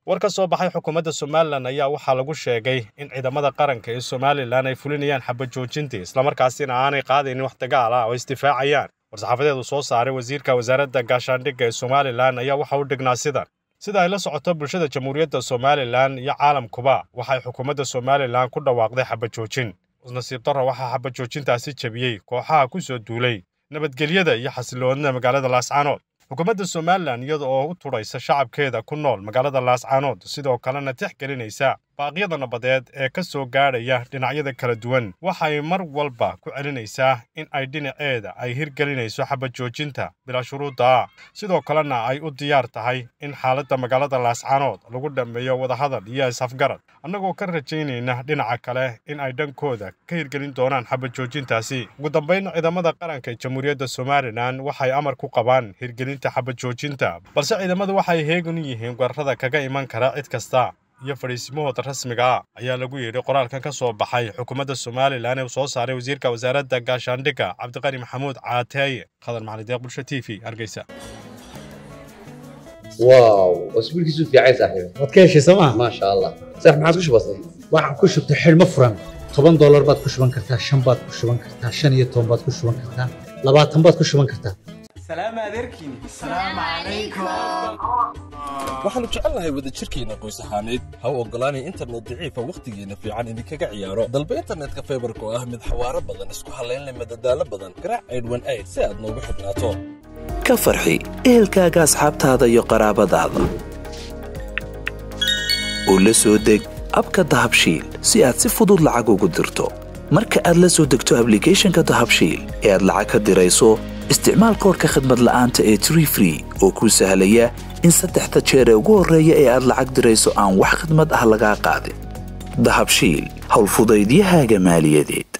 war ka soo baxay xukuumadda somalilan ayaa waxaa lagu sheegay in ciidamada qaranka ee somalilan ay fulinayaan xabajoojintii islamarkaasina aanay qaadaynin wax dagaal ah oo isdifaacayaan war-saxaafadeedu soo saaray wasiirka wasaaradda gaashaandhigga ee somalilan ayaa waxa u dhignaa sidan sida ay la socoto bulshada jamhuuriyadda somalilan iyo caalamkuba waxay xukuumadda somalilan ku dhawaaqday xabajoojin nasiib darro waxaa xabajoojintaasi jebiyey kooxaha ku soo duulay nabadgelyada iyo xasiloonida magaalada laascaanood xukuumadda somalilan iyada oo u tudhaysa shacabkeeda ku nool magaalada laascaanood sidoo kalena tixgelinaysa baaqyada nabadeed ee ka soo gaadhaya dhinacyada kala duwan waxay mar walba ku celinaysaa in ay dhinaceeda ay hirgelinayso xabajoojinta bilaa shuruudda sidoo kalena ay u diyaar tahay in xaaladda magaalada laascaanood lagu dhammeeyo wadahadal iyo is-afgarad annagoo ka rajaynayna dhinaca kale in ay dhankooda ka hirgelin doonaan xabajoojintaasi ugu dambayn ciidamada qaranka ee jamhuuriyadda somalilan waxay amar ku qabaan hirgelinta xabajoojinta balse ciidamadu waxay heegan u yihiin weerarada kaga iman kara cid kasta iyo fadhiisimahooda rasmiga ah ayaa lagu yidhi qoraalkan ka soo baxay xukuumadda somalilan ee uu soo saaray wasiirka wasaaradda gaashaandhigga cabdiqani maxamuud caateeye khadar macalideeq bulsho t v hargeysa واو واسبوع كيسو في عايز صاحبي waad ka heshay sooma ما شاء الله صح ما عاد وش بصي waxaan ku shubtay xidhmo furan toban doolar baad ku shuban kartaa shan baad ku shuban kartaa shan iyo toban baad ku shuban kartaa labaatan baad ku shuban kartaa سلام عليكم السلام عليكم waxaannu jecelnahay wadajirkeenna qoys ahaaneed ha u oggolaanay internet daciifa wakhtigeenna fiican idinkaga ciyaaro dalba internetka faybarka oo ah mid xawaaro badan isku hallaynleh madadaalo badan garaac aydhwan ayd si aad noogu xidhnaato ka farxi ehelkaaga asxaabtaada iyo qaraabadaada oo la soo deg abka dahabshiil si aad si fudud lacag ugu dirto marka aad la soo degto ablicathonka dahabshiil ee aad lacag ka dirayso isticmaal koorka khadmad la'aanta ee tree free oo kuu sahlaya in saddexda jeer ee ugu horreeya ee aad lacag dirayso aan wax khadmad ah lagaa qaadin dahabshiil howlfudaydiyahaaga maaliyadeed